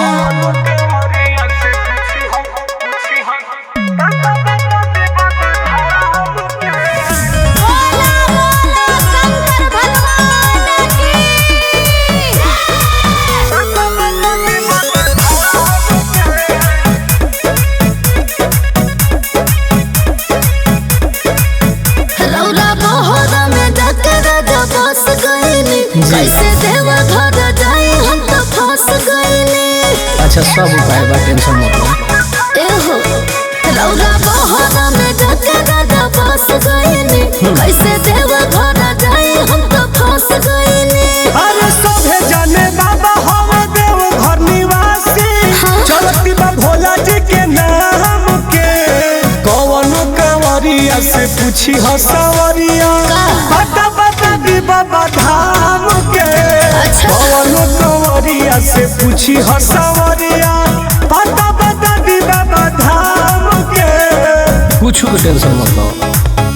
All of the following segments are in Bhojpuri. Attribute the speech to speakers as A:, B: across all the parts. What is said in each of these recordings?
A: रौरा बहोरा में जाके राजा बस गईली कैसे देवा घर जाई हम तो फंस गईली
B: अच्छा सब उपाय बा टेंशन मत लो
A: एहो रौरा बहोरा में जाके राजा बस गईली कैसे देवा घर जाई हम तो फंस गईली
C: अरे सभे जाने बाबा हम देव घर निवासी
A: हाँ।
C: चलती बा भोला जी के नाम के कौन कंवरिया से पूछी हो सवरिया
A: का?
C: बता बता दी बाबा धाम के
A: अच्छा।
C: कौन कंवरिया से पूछी हो सवरिया बता बता दी बाबा धाम के
B: कुछ के टेंशन मत लो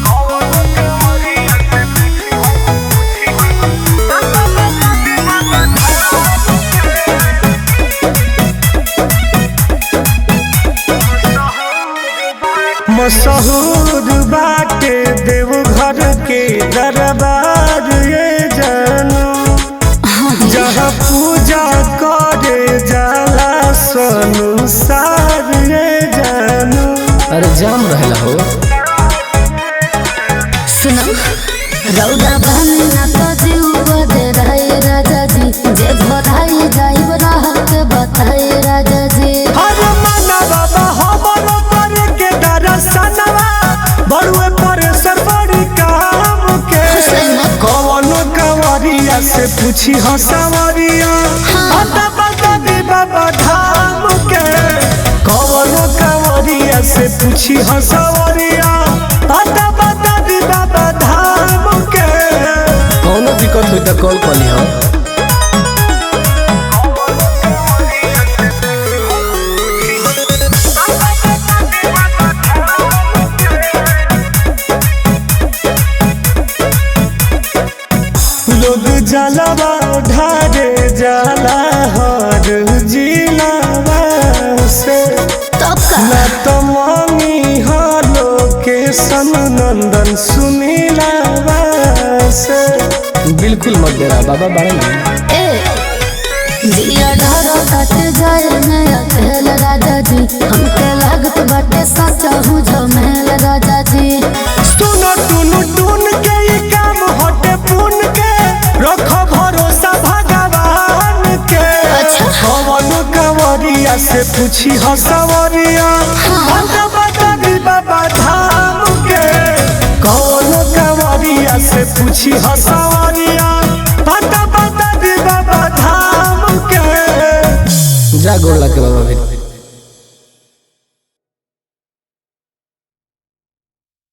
C: मशहूर बाटे देवघर के दरबार ये जानू जहाँ पूजा करे जाला संसार ये जानू
B: अरे जाम रहेला हो
A: सुनो रौदा बहनी ना तो जीव बदे रहे राजा जी जे भराई जाइब राहत बताए राजा जी
C: हर मना बाबा हमरो पर के दरसनवा बड़ुए पर सर बड़ी काम के कौन कंवरिया से पूछी हो सवरिया बता बता दी बाबा धाम के कौन कंवरिया से पूछी हो सवरिया बता बता दी बाबा धाम के
B: कौनो दिक्कत हुई तो कॉल कर लिहो
C: लोग जलवा ढारे जाला हर जिलावा से
A: तब का
C: ना तो मांगी हालो के सन नंदन सुनीलावा से
B: बिल्कुल मत देना बाबा बारे में
A: ए दिया ढारो कट जाए मैं अकेल राजा जी हमके लागत बाटे सच्चा हूँ जो महल राजा जी
C: सुनो टुनु टुन के ये काम हटे पुन के रखो भरोसा भगवान के
A: अच्छा।
C: कौन कंवरिया से पूछी हो सवरिया बता बता दी बाबा धाम के कौन कंवरिया से पूछी हो सवरिया बता बता दी बाबा धाम के
B: जा गोड़ ला के बाबा फिर